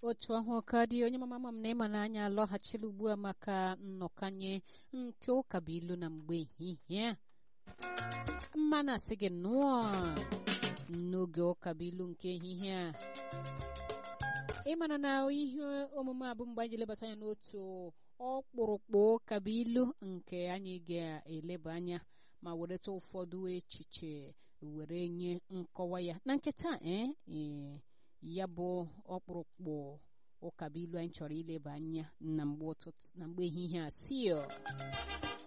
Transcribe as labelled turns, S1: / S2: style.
S1: otu ahụ ka dị onye mama ma m na ịma n'anya alọghachila ugbu a maka nnọkanye nke ụkabuilu na mgbe ehihie a mmanụ asị gị nnọọ n'oge ụkabuilu nke ehihie a ịmara na ihe omume a bụ mgbe anyị ji lebata anya n'otu ọkpụrụkpụ ụkabuilu nke anyị ga-eleba anya ma wereta ụfọdụ echiche were nye nkọwa ya na nketa ee ya bụ ọkpụrụkpụ ụkabuilu anyị chọrọ ileba anya na mgbe ụtụtụ na mgbe ehihie a sio